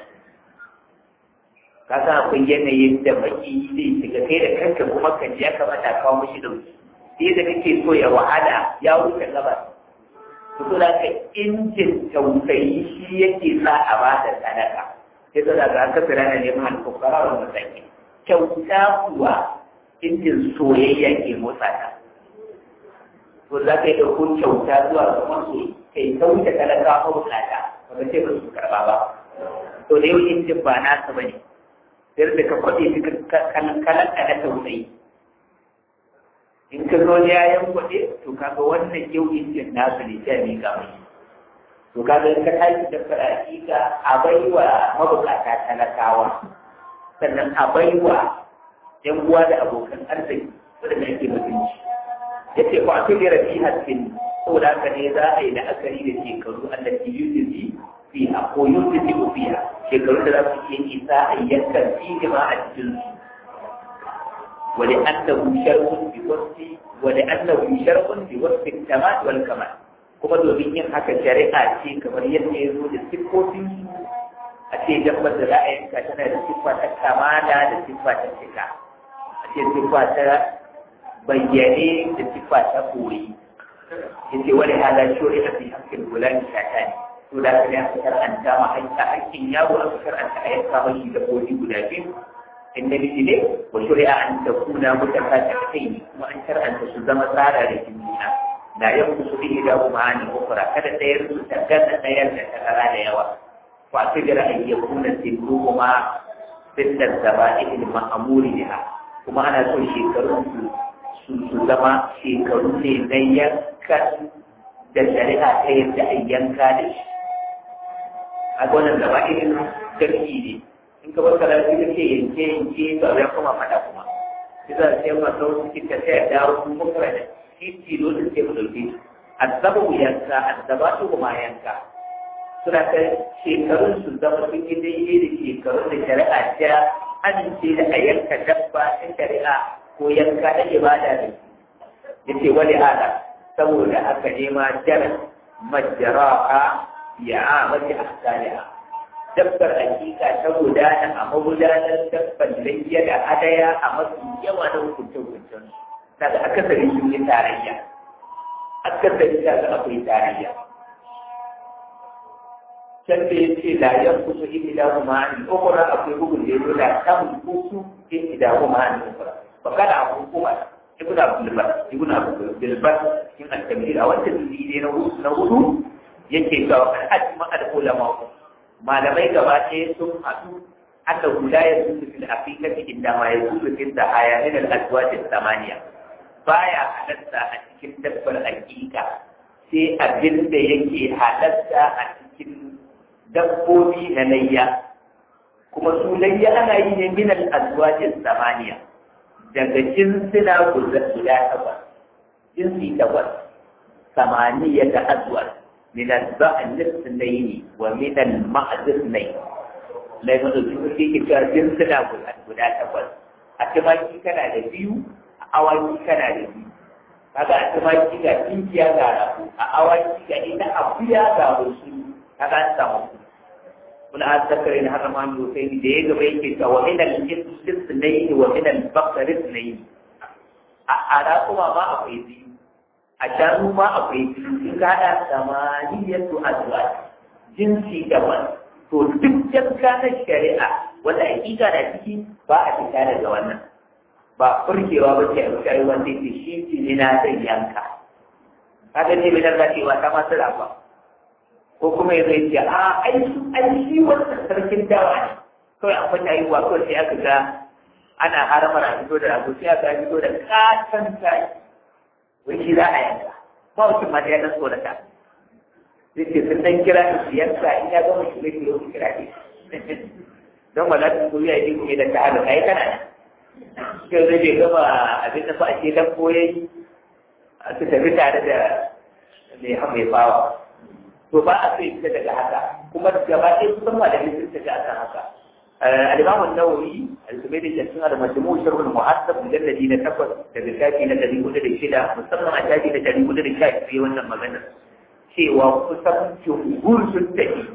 A: ka san akwai yanayin da baki zai shiga kai da kanka kuma ka ji ya kamata a kawo mishi dauki sai da kake so ya wahala ya wuce gabas to da ka injin tausayi shi yake sa a ba da sadaka sai da daga aka tsira na neman alfukara wa masaki kyauta kuwa injin soyayya ke motsa ta to za ka yi ɗauko kyauta zuwa ga masu kai ta wuce talaka ko bukata ba ka ce ba su karɓa ba to da yau injin ba nasa ba ne sai da ka kwaɗe shi kalan na tausayi in ka zo ya yan kwaɗe to kaga wannan yau injin nasu ne sai ne ga mai to kaga in ka tashi da fara'ika a baiwa mabukata talakawa sannan a baiwa yan uwa da abokan arziki wanda ake mutunci yace ko akwai da rafi hasbin saboda haka ne za a yi la'akari da shekaru allati yuzi fi a ko yuzi fiha shekaru da za su iya isa a yankan fihi ma a cikin su wani annahu shar'un bi wasfi wani annahu shar'un bi wasfi tamat wal kamal kuma domin yin haka shari'a ce kamar yadda ya zo da siffofin su a ce dabbar da za a yanka tana da siffa ta kamala da siffa ta cika a ce siffa ta bayyane da siffa ta koyi yace wani halar shori a fi hakkin gulani shata ne to da ka ne aka karanta ma hakka hakkin yaro aka karanta a yanka mashi da kodi guda biyu in da ne wa shari'a an ta kuna mutaka ta kai ne kuma an karanta su zama tsara da juna da yan su bi da kuma an ukura kada ɗayar su ta gana ɗayar da ta kara da yawa fa ta jira an ya kuna sirru kuma bindar zaba ilil ma'amuri biha kuma ana so shekarun su su zama shekaru ne na yankan da shari'a ta yadda a yanka da shi a gwanan da ba irin sarki ne in ka bar karatu da ke yanke yanke ba ya kuma fada kuma shi za a ce ma sau suke ta sai da dawo kuma kuma da shi tilo da sai mu dauke azabu yanka azabatu kuma yanka suna ta shekarun su zama sun yi daidai da shekarun da shari'a ta amince da a yanka dabba ta shari'a ko yanka da ibada ne yace wani ala saboda aka nema jar majra'a ya amati ahsaniha dabbar hakika ta gudana a magudanar dabbar layya da hadaya a mafi yawa na hukunce-hukuncen daga akasari sun yi tarayya akasari ta ga akwai tarayya can da ya ce da yan kusa ihda kuma an ukura akwai bugun da ya zo da samun kusu ihda kuma an ukura ba kada a hukuma ibn abdul bar ibn abdul bar cikin al-tamhid a wannan dalili na hudu na hudu yake ga ajma al-ulama malamai gaba ɗaya sun haɗu aka guda ya zuzu fil aqiqati inda ma ya zuzu fil dahaya min al-azwaj al-thamaniya baya halatta a cikin dabbar aqiqa sai abin da yake halatta a cikin dabbobi na layya kuma su layya ana yi ne min al-azwaj al-thamaniya daga jinsina guda takwas jinsi takwas samaniya da azwaj من البعل الاثنين ومن المعز اثنين لا يقول في كتاب جنسنا guda takwas a tumaki kana da biyu a awaki kana da biyu kaga a tumaki ga tinkiya ga rafu a awaki ga ita akuya ga wasu kaga an samu kun an zakare na har ma mu sai da ya gaba yake cewa wa min al-jinsi ithnayn wa min al-baqar ithnayn a ara kuma ma akwai biyu a shanu ma akwai in ka haɗa samaniyatu azwaj jinsi daban to duk jakka na shari'a wanda hakika da ciki ba a fita daga wannan ba furkewa ba ce a shari'a wanda ke shi ce ne na zai yanka kaga ne bai da cewa ta masu rafa ko kuma ya zai ce a ai ai shi wannan sarkin dawa ne kawai an fata yi wa kawai sai aka ga ana haramar a fito da rago sai aka fito da katon tayi wai shi za a yanka ba mutum ma ya dan tsorata zai ce sun dan kira ni su yanka in ya gama shi zai kiro su kira ne don wala su kuri a yi kuma da ta haɗa kai kana ne shi zai bai gama abin da ba a ce dan koyayi su tafi tare da mai mai bawa to ba a sai fita daga haka kuma gaba ɗaya kusan ma da sun tafi a kan haka الإمام النووي الزبيدي الجسنا لما سموه شرح المحسب مجلد نتفت تبكاتي نتدي مدر الشدة مستمع أتاجي نتدي مدر الشاك في وانا مغنى شيء وقصر جمهور سنتهي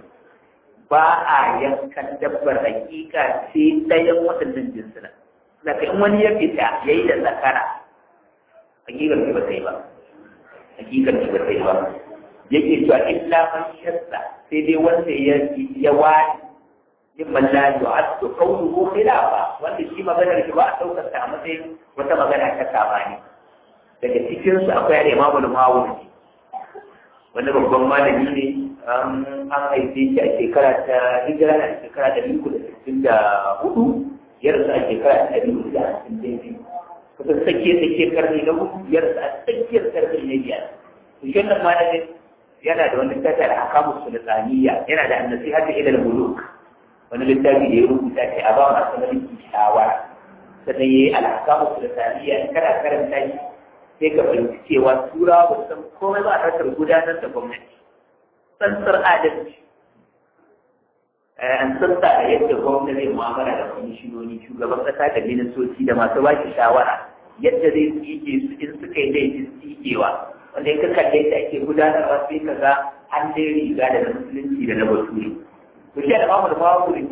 A: با'a yankan dabbar hakika sai ɗayan waɗannan jinsuna. Daga in wani ya fita ya yi da zakara, hakikar ki ba sai ba. Hakikar ki ba sai ba. Yake cewa illa man shasta sai dai wanda ya wani mimman la yu'addu qawluhu khilafa wanda shi maganar shi ba a daukar ta a matsayin wata magana ta sabani daga cikin su akwai al-Imam al-Mawardi wani babban malami ne an haife shi a shekara ta hijira na shekara ta biyu da sittin da hudu ya rasu a shekara ta biyu da hamsin da biyu kusan tsakiyar tsakiyar karni na hudu ya rasu a tsakiyar karni na biyar to shi wannan malamin yana da wani littafi da hakamu sultaniya yana da annasi har da ilal muluk wani littafi da ya rubuta ce a ba masu mulki shawara sannan ya yi alhakamu sultaniya in kana karanta shi sai ka fahimci cewa turawa ba san komai ba a harkar gudanar da gwamnati tsantsar adalci an tsantsa a yadda gwamnati zai mu'amala da kwamishinoni shugaban kasa da ministoci da masu ba shi shawara yadda zai tsike su in suka yi laifin tsikewa wanda in ka kalle da ake gudanarwa sai ka ga an dai riga da na musulunci da na bature to shi al'amma da babu da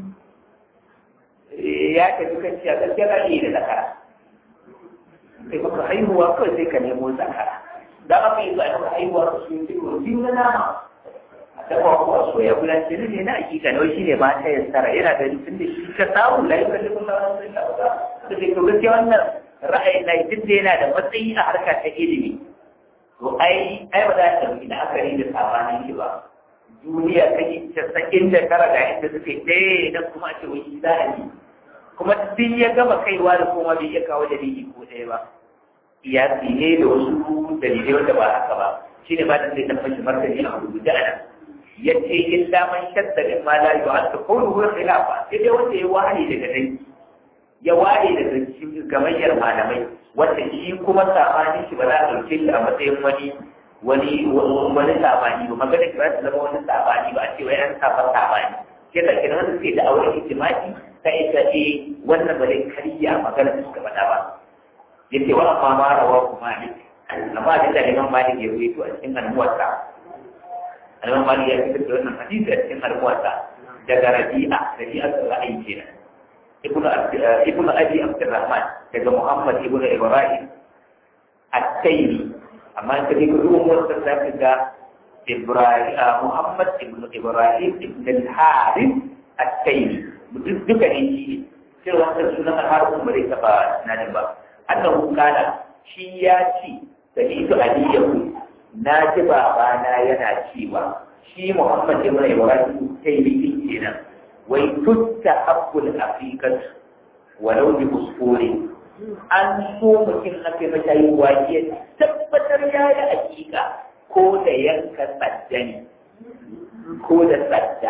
A: ya tafi kan cewa gaskiya za iya da zakara sai maka haihuwa kawai sai ka nemo zakara da aka yi zuwa maka haihuwa ka su yi biyu na nama a taɓa kuwa soya gudan jini ne na hakika na shi ne ba ta yassara yana da tun da shi ka samu layi ka nemo na wasu da ba da ke to gaskiya wannan ra'ayin na duk da yana da matsayi a harka ta ilimi to ai ai ba za ta yi da aka yi da sabanin shi ba duniya ta yi casa'in da tara ga inda suke ɗaya idan kuma a ce wani za a yi kuma duk ya gama kaiwa da kuma bai iya kawo dalili ko ɗaya ba iyasi ne da wasu dalilai wanda ba haka ba shi ne ba da zai dan fashi martani a rubuce a nan ya ce in daman shadda in ma la yu anta qawlu huwa khilafa sai dai wanda ya ware daga dai ya ware daga cikin gamayyar malamai wanda shi kuma sabanin shi ba za a ɗauke shi a matsayin wani wani wani sabani ba magana ki ba ta zama wani sabani ba a ce wai an saba sabani sai da kina wanda suke da auren ijtimai sai ta ce wannan ba zai karya magana da suka faɗa ba yace wa amma ma rawa kuma ne amma da da Imam Malik ya ruwaito a cikin almuwatta Imam Malik ya fitar da wannan hadisi a cikin almuwatta daga Rabi'a Rabi'a ra'ayi kenan ibnu ibnu Abi Abdurrahman daga Muhammad ibnu Ibrahim at-Taymi amma ka ji ku ruwan wata zaka ga Ibrahim Muhammad ibnu Ibrahim ibn al-Harith at-Taymi duka ne shi sai wannan sunan al-Harith ba zai taba nan ba annahu kana shi ya ci sami'tu aliyahu na ji babana yana cewa shi Muhammad ibn Ibrahim sai bikin kenan wai tutta habbul afiqat walau bi usfuri an so mutum aka yi mata yi waje tabbatar ya yi hakika ko da yanka tsadda ne ko da tsadda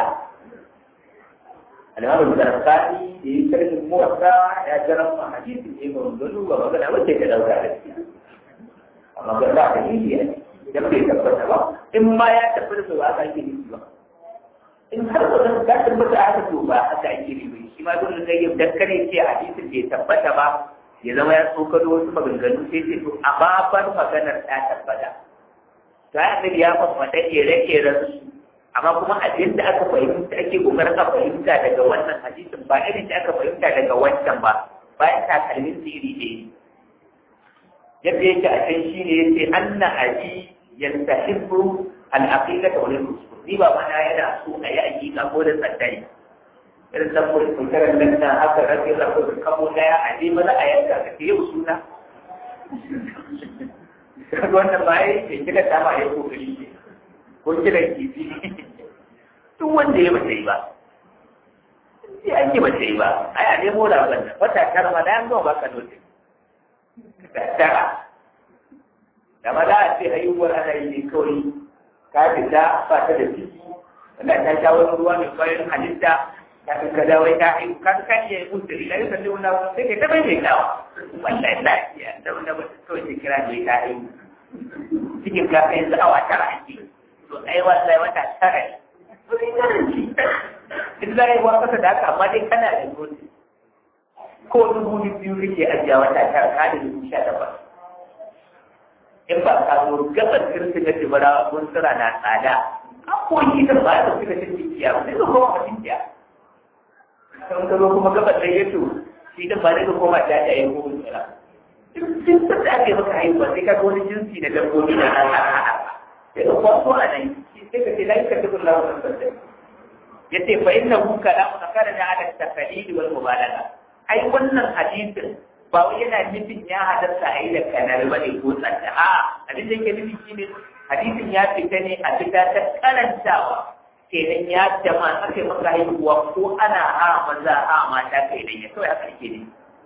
A: الإمام الزرقاني في كلمة الموسى يجرم حديث ابن ذنوب ومغنى وجه كذا عليه amma ga za ka yi ne idan bai tabbata ba in ma ya tabbata to ba ka yi ne ba in har wannan ka tabbata aka to ba haka ake yi ba shi ma dole zai yi dakkare ce hadisin bai tabbata ba ya zama ya tsokano wasu maganganu sai ce to a babar maganar ta tabbata to ya annabi ya faɗa ire-iren su amma kuma abin da aka fahimta ake kokarin a fahimta daga wannan hadisin ba irin da aka fahimta daga wancan ba bayan takalmin su iri ɗaya yadda yake a can shi ne yace anna abi yastahibbu al-aqiqa wa al-rusul ni ba mana yana so a yi aqiqa ko da tsaddai irin da mu kuntaran nan da haka rabi da ko kamo daya a ji mana a yanka ka yau suna wannan ba yi kika ta ma ya kokari ne ko kiran kifi duk wanda ya bata yi ba sai an yi bata yi ba ai a nemo da wannan wata tara ma da an gama baka notin tara da ma za a ce haihuwar ana yi ne kawai ka fita ba ta da ciki wanda ta sha wani ruwa mai kwayoyin halitta ta fi ka dawo ta haihu ka ka iya yi mutu ila yi kalli wani sai ka ta bai mai kawa wallahi lafiya da wanda ba ta kawai ta kira mai ta haihu cikin ka kai awa tara ake to ai wallahi wata tara ne wani garanci duk za a yi wa kasa da haka amma dai kana da dole ko dubu biyu kake ajiya wata tara ka da dubu sha takwas in ba ka zo gaban kirkin na jibara kun tsira na tsada an koyi da ba ta fita cin jikiya ba sai ka koma ma jikiya kan ka zo kuma gaban da yato shi da ba zai ka koma ta ta yi ko tsira in sun da ake maka haihuwa sai ka ga wani jinsi na dabbobi na nan sai ka kwaso a nan sai ka ce la yukallifu Allahu nafsan ya ce fa inna hu kalamu na kana da ala taqlid wal mubalagha ai wannan hadisin ba wai yana nufin ya halarta a yi da kanar ba ne ko tsanta a abin da yake nufi shi ne hadisin ya fita ne a fita ta karantawa kenan ya jama aka yi maka haihuwa ko ana ha maza ha mata kai dan ya kawai haka yake ne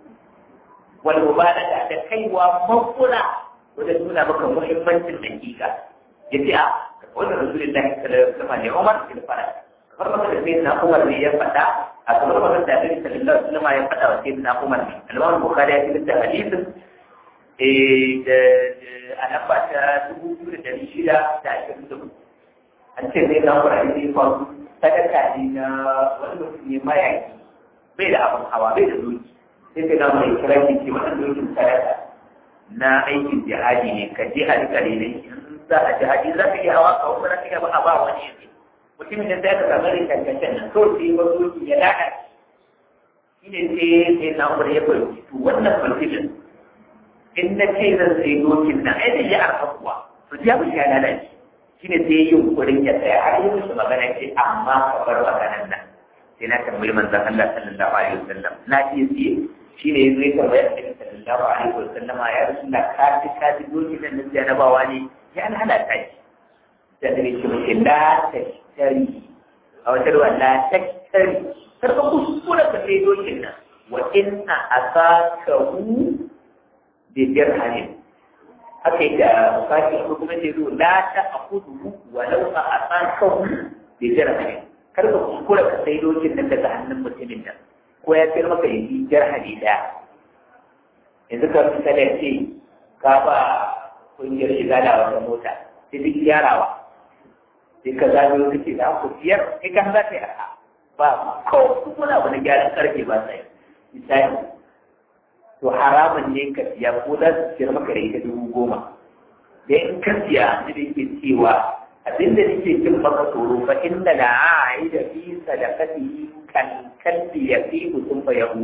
A: wal mubalaga da kaiwa makula wajen nuna maka muhimmancin dakika yace a wannan rasulullahi sallallahu alaihi wasallam ne Umar bin Farad kamar da sai na Umar ne ya faɗa a kamar wannan da Annabi sallallahu alaihi wasallam ya faɗa wa sai na Umar ne Al-Imam Bukhari ya fitar da hadisin eh da a lamba ta dubu biyu da dari shida da ashirin da hudu an ce sai na Umar ne fa sadaka ne na wani mutum ne mayaki bai da abin hawa bai da doki sai sai na Umar ya kira shi ce wannan dokin sadaka na aikin jihadi ne ka jihadi kare ne za a jihadi za ka iya hawa ka wani za ka iya ba a ba wani yanzu mutumin da zai ka samu rikakken nan to sai ba doki ya lada shi ne sai sai na umar ya fahimci to wannan mutumin in na ce zan sai dokin nan ai da ya arha kuwa to ya mu ya lalace shi ne sai yi yunkurin ya tsaya har yi musu magana ce amma ka bar maganan nan sai na tambayi manzon Allah sallallahu alaihi wasallam na iya siye shi ne ya zo ya tambaya Annabi sallallahu alaihi wasallam ya rasulullah ka ji ka ji dokin nan na janabawa ne ya lalata shi da ne ce mace la tashtari a wata ruwa la tashtari kar ka kuskura ka sai dokin nan wa inna asakahu bi dirhamin haka yake a bukati ko kuma ce zo la ta akudu wa law a asakahu bi dirhamin kar ka kuskura ka sai dokin nan daga hannun mutumin nan ko ya sayar maka yi dirhami daya yanzu ka misali ce ka ba kungiyar shiga da wata mota sai duk gyarawa sai ka zaɓi wani ce da ku biyar kai kan za ka yi arha ba ko kuma na wani gyaran karfe ba sai misali to haramun ne ka siya ko za su siyar maka da ita dubu goma da in ka siya da yake cewa abinda nake jin maka tsoro fa inda la aida fi sadaqati kan kalbi ya fi mutum fa yahu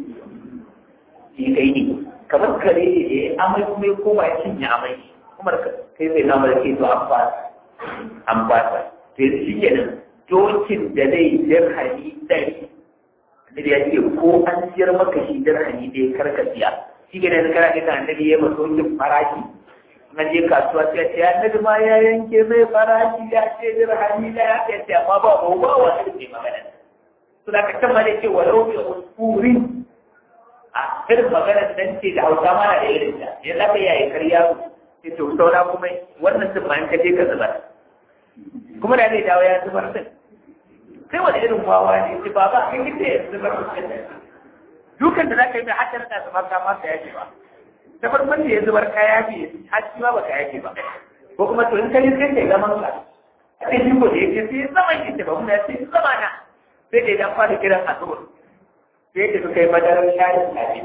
A: shi kai ne kamar kare ne da ya amai kuma ya koma ya cinye amai kuma kai zai namar ke to an fasa an fasa to yanzu shi ke nan dokin da zai dirhami ɗari annabi ya ce ko an siyar maka shi dirhami da ya karka siya shi ke nan kana ita annabi ya maso yin farashi na je kasuwa sai ce annabi ma ya yanke mai farashi ya ce dirhami da ya ce amma ba ba ba wa ne magana to da ka ma da ce walau bi usfurin a irin maganar nan ce da hausa mana da irin ta ya za ka yayi karya ce to saura kuma wannan sun bayan ka je ka zubar kuma da zai dawo ya zubar din sai wani irin wawa ne ce ba ba kai kike ya zubar dukan da za ka yi mai haddar da zubar ka ma ka yake ba ta farkon da ya zubar ka yake har shi ma ba ka yake ba ko kuma to in ka yi sai ka yi zaman ka sai shi ko da yake sai zaman yake ba mu ya ce zama na sai da idan fara kiran asubar sai da suka yi madarar shayin tafi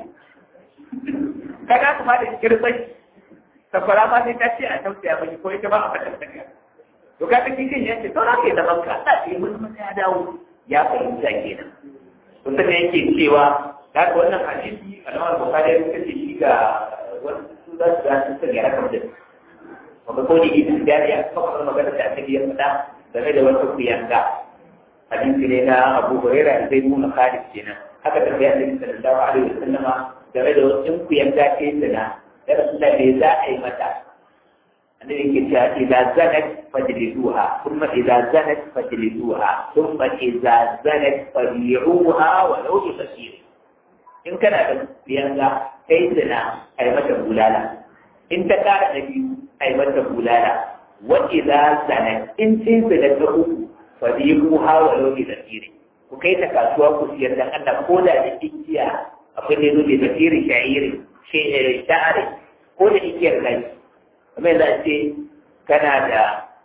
A: ka ga su ma da kirbai sakwara ma sai ta ce a tausaya mani ko ita ba a fadar saka to ka kake kin yace to na ke da banka da ke mun mun ya dawo ya fahimta kenan to sai yake cewa da wannan hadisi alamar bukhari ya kace shi ga wasu da su da su ga rakam da wanda ko ni idan da ya kafa magana da ake yi fada game da wata kuyanga hadisi ne na Abu Hurairah zai nuna Khalid kenan haka da ya Annabi sallallahu alaihi wasallama game da wasu kuyanga ce sana da Rasulullah bai za a yi mata annabi yake cewa idza zanat fajliduha thumma idza zanat fajliduha thumma idza zanat fabi'uha wa law bi kasir in kana da kuyanga kai zina ai mata bulala in ta kara da biyu ai mata bulala wa idza zanat in ce zina ta uku fadiquha wa law bi kasir ku kai ta kasuwa ku siyar da Allah ko da da igiya akwai ne zuwa da kasir sha'iri sha'ari ko da igiyar kai kuma yanzu a ce kana da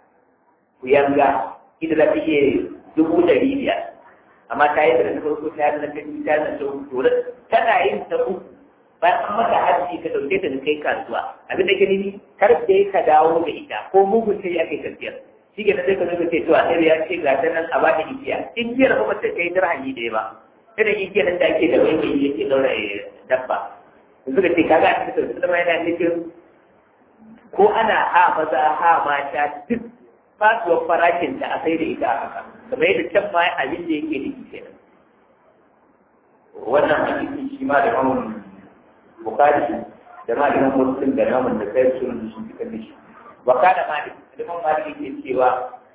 A: kuyanga ita za ta iya dubu ɗari biyar amma ta yi da farko ta yi da ta ta yi da ta uku tana yin ta uku bayan an mata hajji ka dauke ta da kai kasuwa abin da ke nini kar da ka dawo da ita ko mugun sai ya kai tafiyar shi ke sai ka zo ce to annabi ya ce ga ta nan a ba ta igiya igiyar ba ta kai dirhami ɗaya ba irin igiyar nan da ake da wani yake daura dabba suka ce kaga a cikin sallama yana nufin ko ana ha maza ha mata duk fasuwar farashin da a sai da ita a haka kamar yadda can ma abin da yake da kenan wannan hadisi shi ma da mamun bukari da malamin muslim da namun da kai sun sun fitar da shi wa kana malik aliman malik yake cewa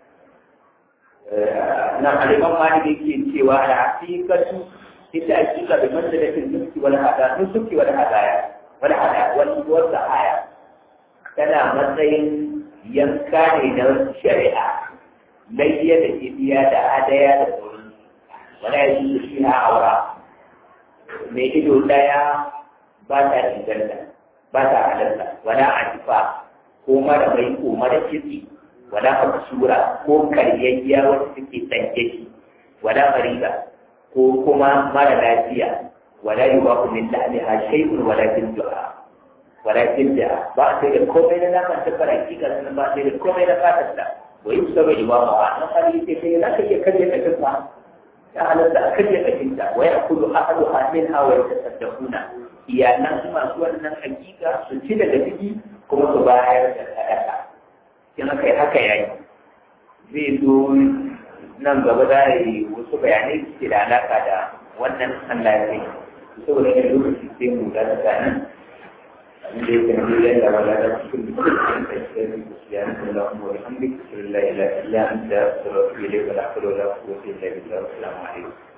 A: na aliman malik yake cewa da hakikatu ita hakika bi manzalatin nuski wal hada nuski wal hadaya wal hada wal wal haya tana matsayin yanka ne na shari'a layya da ibiya da hadaya da sauran wala yaji shi ha aura mai ido daya ba ta inganta ba ta halarta wala atifa ko mara mai ko mara kitsi wala absura ko karyayya wacce take tsanke shi wala mariba ko kuma mara lafiya wala yuwa min lahmiha shay'un wala tiljuha wala tilja ba sai da komai na naman ta faraki ga sunan ba sai da komai na fatar ta wa yi saba imamu a nan hali sai kai za ka iya kaje ka tafa ya halatta a kaje ka tinta wa ya kudu ahadu hamin hawa ya tasaddaquna iyalan masu wannan hakika su ci daga ciki kuma su bayar da sadaka in aka yi haka yayi zai zo nan gaba za a yi wasu bayanai suke da alaka da wannan Allah ya kai saboda yin lokaci sai mu da ta nan abin da yake nan yadda wala da cikin dukkan da ke da ya nan da Allah wa hamdika la ilaha illa anta astaghfiruka wa atubu ilayk wa la hawla wa la quwwata illa billah assalamu alaikum